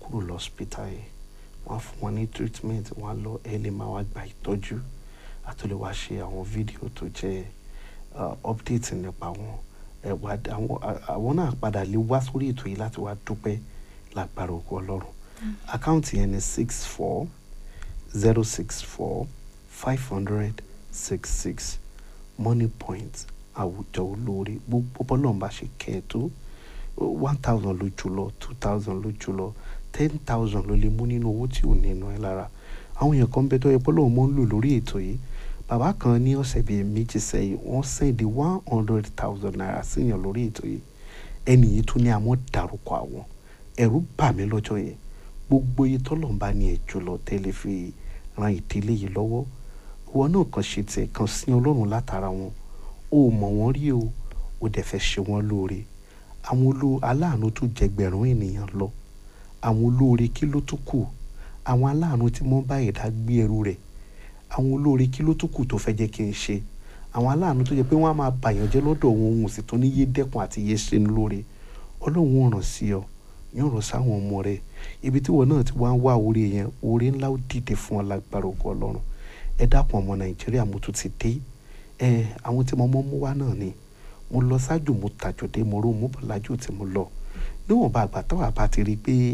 kúrò lọ́sípítà yìí wọ́n á fún wọn ní treatment wọ́n á lọ ẹ lè máa wá gba ìtọ́jú àti lè wá ṣe àwọn fídíò tó jẹ́ update nípa wọn ẹ wá àwọn àwọn náà padà lè wá sórí ètò yìí láti wá dúpẹ́ lágbára ògo ọlọ́run àkáǹtì yẹn ni six four zero six four five hundred six six money point àwùjọ olóore gbogbo bọ́lọ́run bá ṣe kẹ́ ẹ tó one thousand ló jùlọ two thousand ló jùlọ ten thousand ló lè mú nínú owó tí ò ní iná ẹ lára àwọn èèyàn kan bẹ tó yẹ bọ́lọ́run mọ́ ń lò lórí ètò yìí bàbá kan ní ọ̀sẹ̀ bíi méjì sẹ́yìn wọ́n sẹ́ndí one hundred thousand naira síyàn lórí ètò yìí ẹnì yìí tún ní àwọn dárúkọ àwọn ẹ̀rù bà mí lọ́jọ́ yẹn gbogbo iye tọ́lọ̀ ń bá ní ẹ̀ jùlọ tẹ́lẹ̀ fi ran ìdílé yìí lọ́wọ́ ìwọ náà kàn ṣe tiẹ̀ kan sí ọlọ́run látara wọn o mọ̀ wọ́n rí o o dẹ̀ fẹ́ ṣe wọ́n lóore àwọn olú aláàánú tún jẹgbẹ̀rún ènìyàn lọ àwọn olóore kí ló tún kù àwọn aláàánú tí wọ́n bá ẹ̀dá gbé ẹrù rẹ̀ àwọn olóore kí ló tún kù tó fẹ́ jẹ́ kí n ṣe àwọn aláàánú tó jẹ́ pé wọ́n á máa bàyàn jẹ́ lọ́dọ̀ wọn òun sì tún ní yé dẹ́kun àti yé ṣe ní lóore ọlọ́run ò ràn sí ọ yóò ràn sáwọn ọmọ rẹ ibi tí wọn náà ti wá ń wá oore yẹn oore ńlá ó dìde fún ọ lágbára ògo ọlọ́run ẹ dákun ọmọ nàìjíríà mo tún ti dé ẹ àwọn tí mo mọ́ mú wá náà ni mo lọ ṣáájú mo tàjọ̀dé mo ró mo bọ̀ lájú tí mo lọ níwọ̀nba àgbà táwa bá ti rí i pé